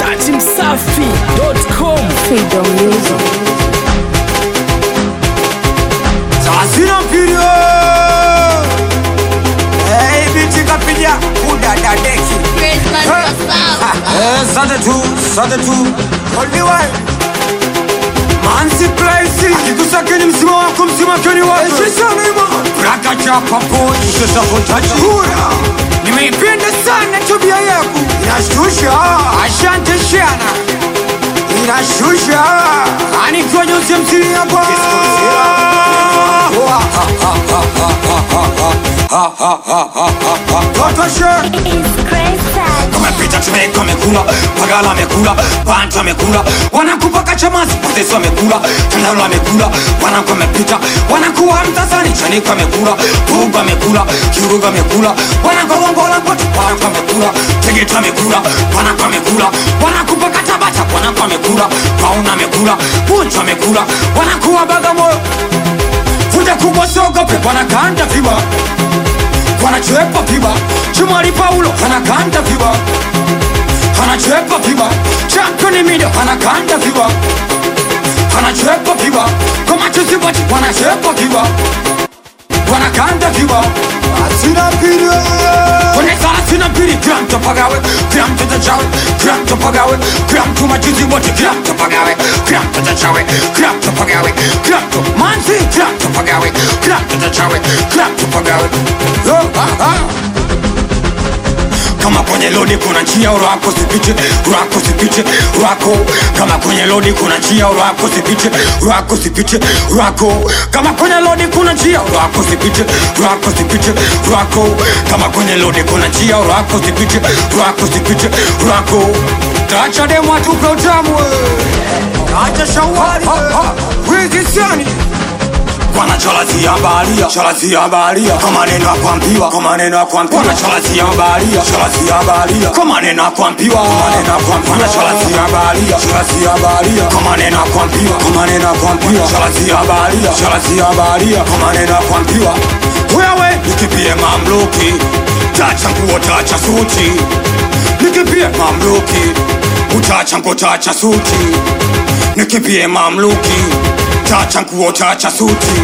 datimsafi.com Freedom Music. Sasina mpirio Hey binti kapiga kudada deki Eh, sade tu, sade tu Only one Manzi Place Akigusa kwenye msima wako msima kwenye wako Sisa nima Raka chapa po Sisa potaji Hura Nimeipenda sana tabia yako Inashtusha Asante shana Inashtusha Ani kwenye usemsiri hapa Totoshe Tumepita tumeka wamekula, Pagala amekula, Bantu amekula, wanakupaka chamasi, Potesi wamekula, Tandalo amekula, wanangu wamepita, wanakuwa mtazani, Chanika amekula, Pugu amekula, Kiruga amekula, wanangu wongola pote, wanangu amekula, Tegeta amekula, wanangu amekula, wanakupaka tabata, wanangu amekula, Pauna amekula, Puncho amekula, wanakuwa Bagamoyo, Fuja kubwa sogope, wanakanda viba wanachepa piba chumali paulo anakanda piba anachepa piba championi mido anakanda piba anachepa piba komachuzibati wanachepa piba wanakanda piba Asina mpirio kwenye thelathini mbili kila mtu apagawe kila mtu atachawe kila mtu apagawe kila mtu majuzi wote kila mtu apagawe kila mtu atachawe kila mtu apagawe kila mtu manzi kila mtu apagawe kila mtu atachawe kila mtu apagawe Yo, ah, ah. kama kwenye lodi kuna njia urako sipiche urako sipiche urako kama kwenye lodi kuna njia urako sipiche urako sipiche urako kama kwenye lodi kuna njia urako sipiche urako sipiche urako kama kwenye lodi kuna njia urako sipiche urako sipiche urako tacha demu atupe utamu Acha shawari Wizisani wanachalazia baharia chalazia baharia kwa maneno ya kuambiwa kwa maneno ya kuambiwa wanachalazia baharia chalazia baharia kwa maneno ya kuambiwa kwa maneno ya kuambiwa wanachalazia baharia chalazia baharia kwa maneno ya kuambiwa kwa maneno ya kuambiwa chalazia baharia chalazia baharia kwa maneno ya kuambiwa wewe nikipie mamluki tacha nguo tacha suti nikipie mamluki utacha nguo tacha suti nikipie mamluki tacha nguo tacha suti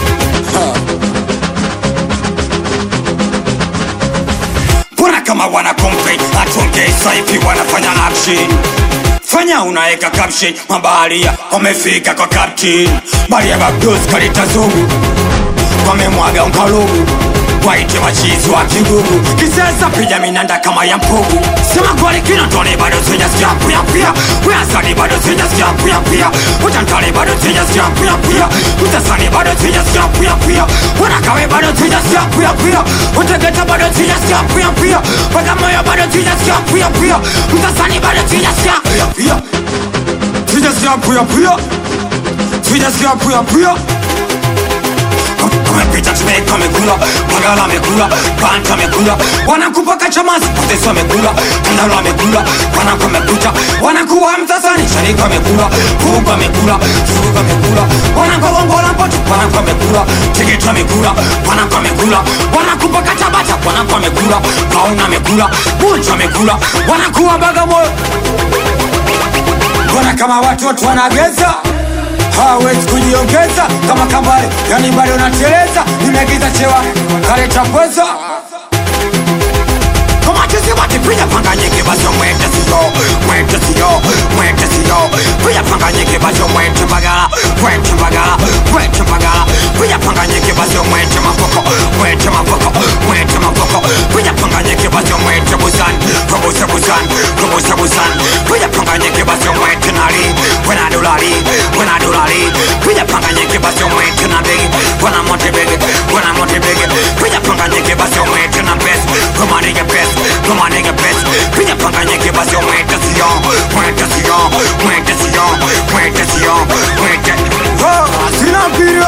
mbona kama wana complain atuongeza hivi wanafanya action fanya unaeka caption mabaharia wamefika kwa captain baria babdos kalita zungu wamemwaga unkalugu waite wachizi wa kigugu kisesa piga minanda kama ya mpugu sema kweli kina tone bado sijasikia pia pia weasani bado sijasikia pia pia utantale bado sijasikia pia pia utasani bado sijasikia pia pia wanakawe bado sijasikia pia pia utegeta bado sijasikia pia pia bagamoyo bado sijasikia pia pia utasani bado sijasikia pia pia sijasikia pia pia sijasikia pia pia amepita tumeka amekula magala amekula banta amekula wanakupaka chamasi potesi amekula tandalo amekula wanaku amepita wanakuwa mtasani sharika amekula kuku amekula furuga amekula wanakowongola mpoto wanaku amekula tikiti amekula wanaku amekula wanakupaka tabata wanaku amekula kauna amekula buncho amekula wanakuwa bagamoyo mbona kama watoto wanageza hawezi kujiongeza kama kambale yani bado nateleza nimegiza chewa kaleta pweza pinya panga nyingi basi mwete siyo mwete siyo mwete siyo pinya panga nyingi basi mwete bagala mwete bagala mwete bagala pinya panga nyingi basi mwete mapoko mwete mapoko mwete mapoko pinya panga nyingi basi mwete busani kubuse busani kubuse busani pinya panga nyingi basi mwete nali wena dolari wena dolari pinya panga nyingi basi mwete na begi wena mote begi wena mote begi pinya panga nyingi basi mwete na best come on nigga best come on nigga best pinya panga nyingi basi mwete siyo mwete siyo mwete siyo mwete siyo mwete Asina mpirio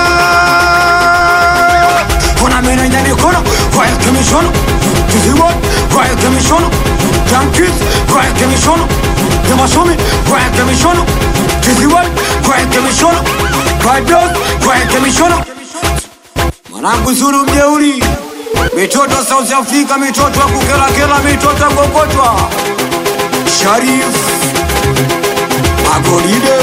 kuna meno yenye mikono waeke mishono tuziwon waeke mishono jankis waeke mishono temashomi waeke mishono tuziwon waeke mishono bados waeke mishono Mwanangu Zulu mjeuri Mitoto South Africa, mitoto ya kukelakela, mitoto ya kukokotwa Sharif Magoride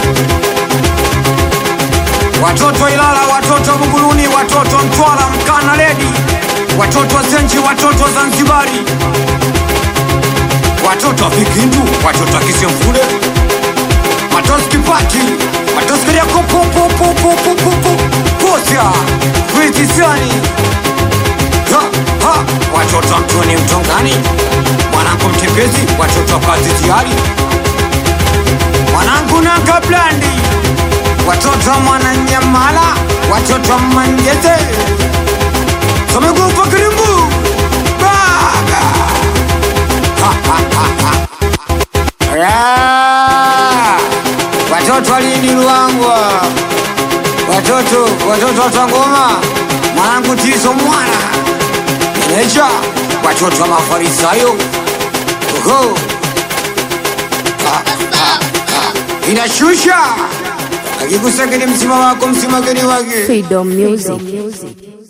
watoto Ilala, watoto Buguruni, watoto Mtwara, Mkana Ledi, watoto Zenji, watoto Zanzibari, watoto wa Vikindu, watoto wa Kisemfule, Matos Kipati, Matos Kariako, pu pu pu pu pu pu pu Posia, Kuitisani, ha ha, watoto wa Mtoni Mtongani, mwanangu Mtembezi, watoto wa Kaziziari, mwanangu Nanga Blandi watoto wa Mwananyamala, watoto wa Manjeze, Somekufa Kirimbu Baba Ha, ha, ha, ha. Ya. watoto wa Lindi Luangwa, watoto watoto wa Tangoma, mwanangu Tizo mwana meneja, watoto wa Mafarisayo Oho. Ha, ha, ha. inashusha akikusakini msima wako msima geni wake Freedom Music.